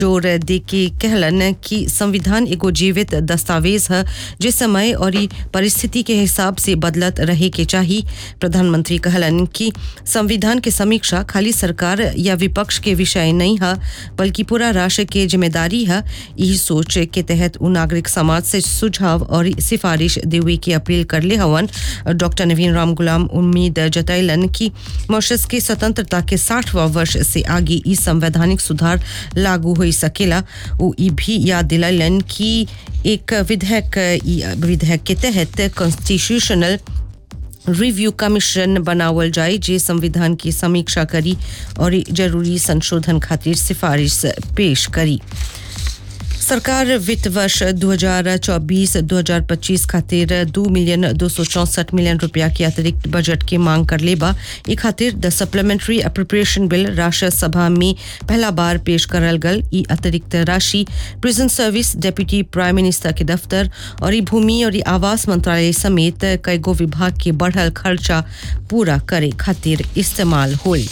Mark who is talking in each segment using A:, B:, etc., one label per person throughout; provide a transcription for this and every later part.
A: जोर दे के कहलन कि संविधान एगो जीवित दस्तावेज है जे समय और ई परिस्थिति के हिसाब से बदलत रहे के चाही प्रधानमंत्री कहलन कि संविधान के समीक्षा खाली सरकार या विपक्ष के विषय नहीं है बल्कि पूरा राष्ट्र के जिम्मेदारी है यही सोच के तहत उ नागरिक समाज से सुझाव और सिफारिश देवे की अपील कर ले हवन डॉक्टर नवीन राम गुलाम उम्मीद जतैलन कि मॉरिशस के स्वतंत्रता के साठवां वर्ष से आगे ई संवैधानिक सुधार लागू हो सकेला वो ई भी याद दिलालन कि एक विधेयक ई विधेयक के तहत कॉन्स्टिट्यूशनल रिव्यू कमीशन बनावल जाए जे संविधान की समीक्षा करी और जरूरी संशोधन खातिर सिफारिश पेश करी सरकार वित्त वर्ष 2024-2025 खातिर दो मिलियन दो सौ चौसठ मिलियन रुपया के अतिरिक्त बजट की मांग कर लेबा ई खातिर द सप्लीमेंट्री अप्रोप्रिएशन बिल राष्ट्र सभा में पहला बार पेश करल गल ई अतिरिक्त राशि prison service deputy prime minister के दफ्तर और ई भूमि और ई आवास मंत्रालय समेत कईगो विभाग के बढ़ल खर्चा पूरा करे खातिर इस्तेमाल होई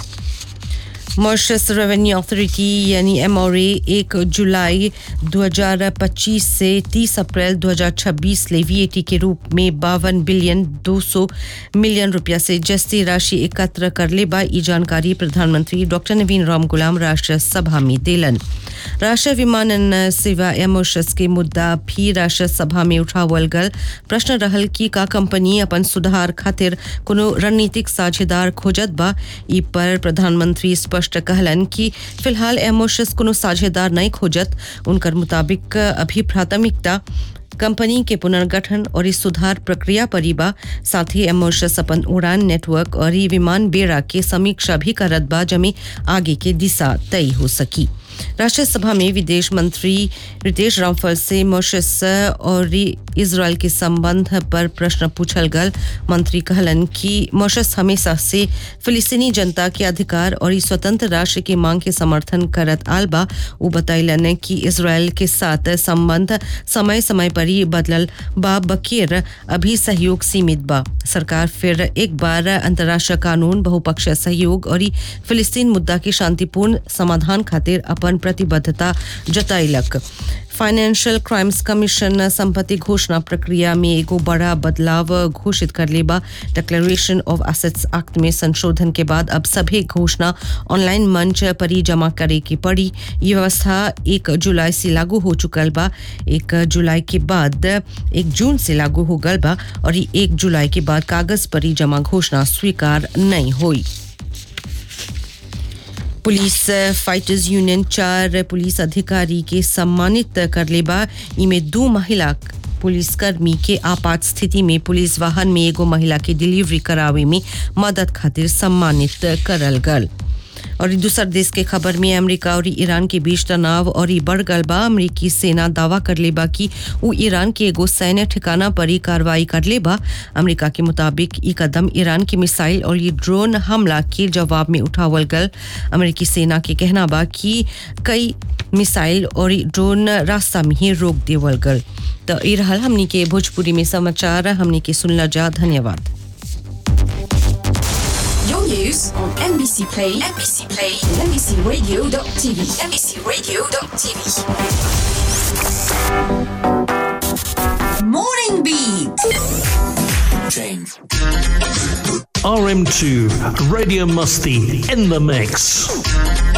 A: मॉरिशस रेवेन्यू अथॉरिटी यानी एमओए एक जुलाई 2025 से 30 अप्रैल 2026 ले वीएटी के रूप में बावन बिलियन 200 मिलियन रुपया से जस्ती राशि एकत्र कर ले बा ई जानकारी प्रधानमंत्री डॉक्टर नवीन राम गुलाम राष्ट्र सभा में देलन राष्ट्रीय विमानन सेवा या मॉरिशस के मुद्दा भी राष्ट्र सभा में उठावल गल प्रश्न रहल कि का कंपनी अपन सुधार खातिर कोनो रणनीतिक साझेदार खोजत बा ई पर प्रधानमंत्री स्पष्ट कहलन कि फिलहाल एमोशस कोनो साझेदार नहीं खोजत उनकर मुताबिक अभी प्राथमिकता कंपनी के पुनर्गठन और इस सुधार प्रक्रिया पर ही बा साथ ही एमोशस अपन उड़ान नेटवर्क और ई विमान बेड़ा के समीक्षा भी करत बा जमे आगे के दिशा तय हो सकी राष्ट्रीय सभा में विदेश मंत्री रितेश रामफल से मॉरिशस और इसराइल के संबंध पर प्रश्न पूछल गल मंत्री कहलन कि मॉरिशस हमेशा से फिलिस्तीनी जनता के अधिकार और ई स्वतंत्र राष्ट्र की मांग के समर्थन करत आल बा वो बतैलन कि इसराइल के साथ संबंध समय समय पर ही बदलल बा बकेर अभी सहयोग सीमित बा सरकार फिर एक बार अंतर्राष्ट्रीय कानून बहुपक्षीय सहयोग और ई फिलिस्तीन मुद्दा के शांतिपूर्ण समाधान खातिर अपन प्रतिबद्धता जताइलक फाइनेंशियल क्राइम्स कमीशन संपत्ति घोषणा प्रक्रिया में एगो बड़ा बदलाव घोषित कर लेबा डिक्लेरेशन ऑफ एसेट्स एक्ट में संशोधन के बाद अब सभी घोषणा ऑनलाइन मंच पर ही जमा करे की पड़ी ये व्यवस्था एक जुलाई से लागू हो चुकल बा एक जुलाई के बाद एक जून से लागू हो गल बा और ये एक जुलाई के बाद कागज पर ही जमा घोषणा स्वीकार नहीं हुई पुलिस फाइटर्स यूनियन चार पुलिस अधिकारी के सम्मानित कर लेबा इमे दो महिला पुलिसकर्मी के आपात स्थिति में पुलिस वाहन में एगो महिला के डिलीवरी करावे में मदद खातिर सम्मानित करल गल और दूसर देश के खबर में अमेरिका और ईरान के बीच तनाव और बढ़ गल बा अमरीकी सेना दावा कर लेबा कि वो ईरान के एगो सैन्य ठिकाना पर ही कार्रवाई कर लेबा अमेरिका के मुताबिक ई कदम ईरान की मिसाइल और ये ड्रोन हमला के जवाब में उठावल गल अमेरिकी सेना के कहना बा कि कई मिसाइल और ड्रोन रास्ता में ही रोक देवल गल तो ई रहल हमनी के भोजपुरी में समाचार हमनी के सुनला जा धन्यवाद
B: Your news on NBC Play, NBC Play, and NBCRadio.tv, NBCRadio.tv. Morning Beat.
C: Change.
D: RM2 Radio Musty in the mix.